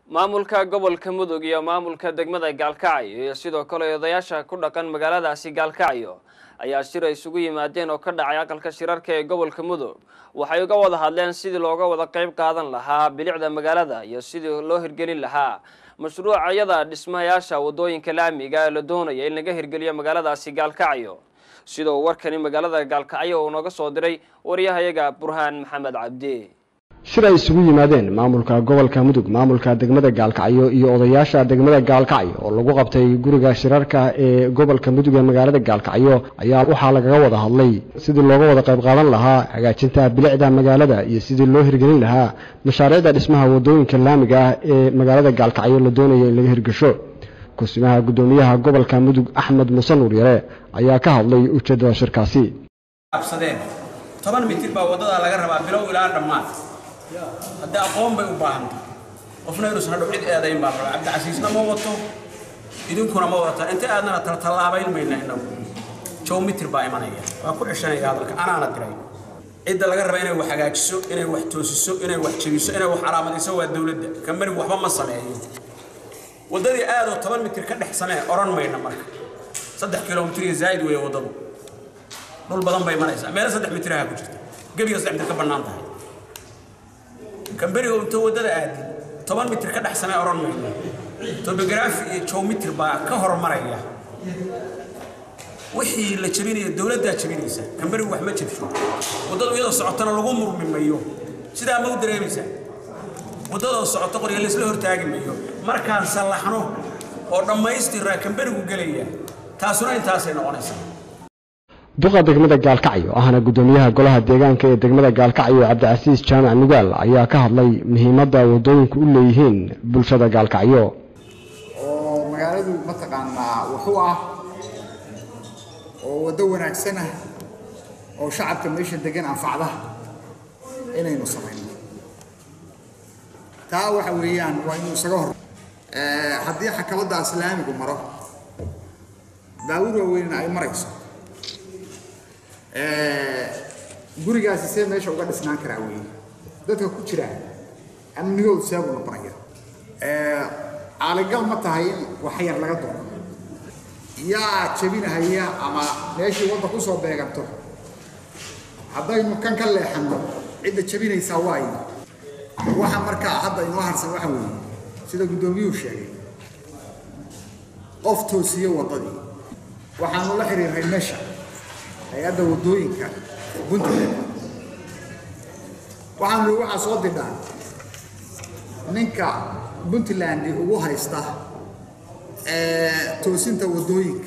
maamulka gobolka mudug iyo maamulka degmada gaalkacyo iyo sidoo kale odayaasha ku dhaqan magaaladaasi gaalkacyo ayaa shir ay isugu yimaadeen oo ka dhacay aqalka shirarka ee gobolka mudug waxay uga wada hadleen sidii looga wada qayb qaadan lahaa bilicda magaalada iyo sidii loo hirgelin lahaa mashruucayada dhismayaasha wadooyinka laamiga ee la doonaya in laga hirgeliyo magaaladaasi gaalkacyo sida uu warkani magaalada gaalkacyo uu nooga soo diray waryahayaga burhaan maxamed cabdi shir ay isugu yimaadeen maamulka gobolka mudug maamulka degmada gaalkacyo iyo odayaasha degmada gaalkacyo oo lagu qabtay guriga shirarka ee gobolka mudug ee magaalada gaalkacyo ayaa waxaa lagaga wada hadlay sidii looga wada qayb qaadan lahaa hagaajinta bilicda magaalada iyo sidii loo hirgelin lahaa mashaariicda dhismaha wadooyinka laamiga ah ee magaalada gaalkacyo la doonaya in laga hirgasho kusimaha guddoomiyaha gobolka mudug axmed muuse nuur yare ayaa ka hadlay ujeeddada shirkaasi toban mitir baa waddadaa laga rabaa bilow ilaa dhammaad haddii aqoon bay u baahanta qofna inuusan hadhow cid eedayn baa rabaa cabdicasiisna ma wato idinkuna ma wadataan inta aadnana taltallaabayn mayna innagu jow mitir baa imanaya waa ku ceshanaya hadalka anaana diray cidda laga raba inay wax hagaajiso inay wax toosiso inay wax jebiso inay wax calaamadayso waa dowladda kambanigu waxba ma sameeyo waddadii aadoo toban mitir ka dhex samee odhan mayna marka saddex kilomitir iyo zaa'id weeye waddadu dhul badan bay maraysaa meelo saddex mitiraha ku jirta gebiga saddex mitir ka bannaan tahay kamberiga inta waddada aadin toban mitir ka dhex samee odhan mayno tobografi iyo jowmitir baa ka hormaraya wixii la jebinaya dowladdaa jebinaysa kamberigu wax ma jebsho waddadu iyadoo socotana lagu murmi mayo sidaa ma u dareemaysaa waddadoo socoto qorya laysla hortaagi mayo markaan sallaxno oo dhammaystiraa kamberigu gelaya taasuna intaasay noqonaysaa duqa degmada gaalkacyo ahna guddoomiyaha golaha deegaanka ee degmada gaalkacyo cabdicasiis jaamac nugaal ayaa ka hadlay muhiimadda waddooyinku u leeyihiin bulshada gaalkacyo oo magaaladu mataqaanaa wuxuu ah oo waddo wanaagsan ah oo shacabka meesha degan anfacda inaynu samayno taa waxa weeyaan waa inuu isaga hor haddii xakabadda islaamigu maro daawud waaweynna ay marayso gurigaasi see meesha uga dhisnaan karaa weeye dadka ku jira amnigoodu seebuu noqonaya caaligal ma tahay in wax yar laga doono yaa jebinahaya ama meeshii wadda ku soo beeganto haddaynu kan ka leexanno cidda jebinaysaa waayo waxa markaa hadda inoo harsan waxa weeye sida guddoomiyuhu sheegay qof toosiye waddadii waxaanu la xiriirnay meesha hay-adda waddooyinka puntland waxaanu waxaa soo didhaan ninka puntland ugu haysta toosinta waddooyinka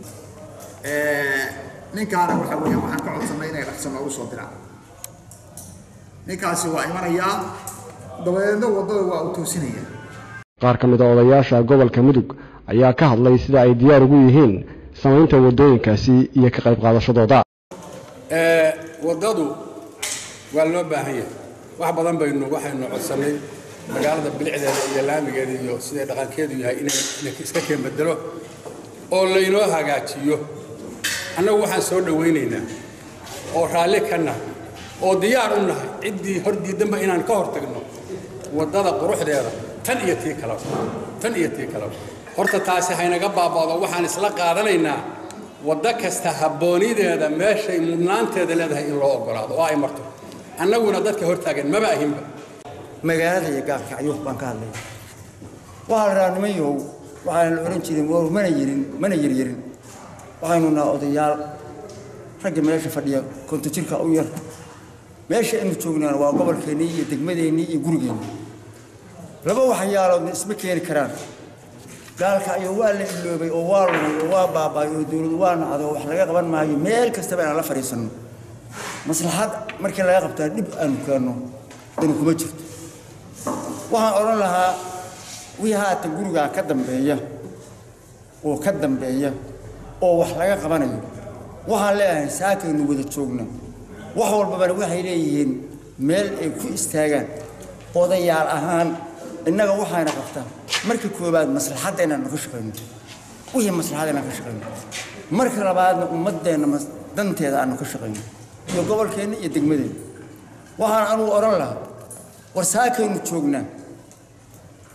ninkaana waxa weeyaan waxaan ka codsanay inay dhaqso noogu soo diraan ninkaasi waa imanayaa dabadeedna waddada waa uu toosinaya qaar ka mid a odayaasha gobolka mudug ayaa ka hadlay sida ay diyaar ugu yihiin samaynta waddooyinkaasi iyo ka qayb qaadashadooda waddadu waa loo baahan yahay wax badan baynu waxaynu codsannay magaalada bilicdeeda iyo laamigeeda iyo siday dhaqankeedu yahay inay iska keen bedelo oo laynoo hagaajiyo annagu waxaan soo dhowaynaynaa oo raalli ka nahay oo diyaar u nahay ciddii hor diidanba inaan ka hor tagno waddada quruxdeeda tan iyo tii kaleba tan iyo tii kaleba horta taasi haynaga baaba'do waxaan isla qaadanaynaa waddo kasta habboonideeda meeshay mudnaanteeda leedahay in loo oggolaado oo ay marto annaguna dadka hortaagan maba ahinba magaalada iyo gaalkacyo baan ka hadlaya waxaa la rahaa niman yahow waxaan la odhan jirin war mana yirin mana yaryarin waxaynu naha odayaal ragga meesha fadhiya konto jirka u yar meesha aynu joognaan waa gobolkeennii iyo degmadeennii iyo gurigeennii laba waxyaaloodna isma keeni karaan gaalkacyo waa la iloobay oo waa lumay oo waa baaba'ay oo dowladu waa nacday oo wax laga qaban maayo meel kastaba inaan la fadhiisanno maslaxad markii laga qabtaa dhib aanu keenno dani kuma jirto waxaan odhan lahaa wii haatan gurigaa ka dambeeya oo ka dambeeya oo wax laga qabanayo waxaan leeyahay saakaynu wada joogna wax walbabana waxay leeyihiin meel ay ku istaagaan odayaal ahaan innaga waxayna qabtaa marka koowaad maslaxadda inaanu ka shaqayno wixii maslaxada inaan ka shaqayno marka labaadna ummaddeenna danteeda aanu ka shaqayno iyo gobolkeenna iyo degmadeenna waxaan anugu odhan lahaa war saakaynu joognaa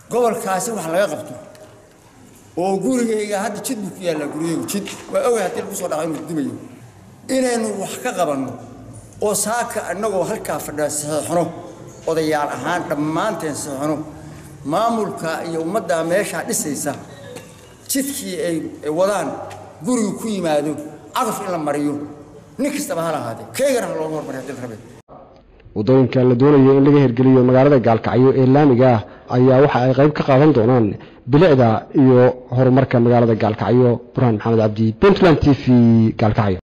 gobolkaasi wax laga qabto oo gurigayga hadda jid buu ku yaallaa gurigaygu jid waa ogay haddii lagu soo dhaco inuu dumayo inaynu wax ka qabanno oo saaka annagoo halkaa fadhiya saxiixno odayaal ahaan dhammaanteen saxiixno maamulka iyo ummaddaa meeshaa dhisaysa jidkii ay wadaan guriga ku yimaado cagaf in la mariyo nin kastaba ha lahaadee keygana ha looga hormariyo haddii la rabay waddooyinka la doonayo in laga hirgeliyo magaalada gaalkacyo ee laamiga ah ayaa waxa ay qayb ka qaadan doonaan bilicda iyo horumarka magaalada gaalkacyo burhaan maxamed cabdi puntland t v gaalkacyo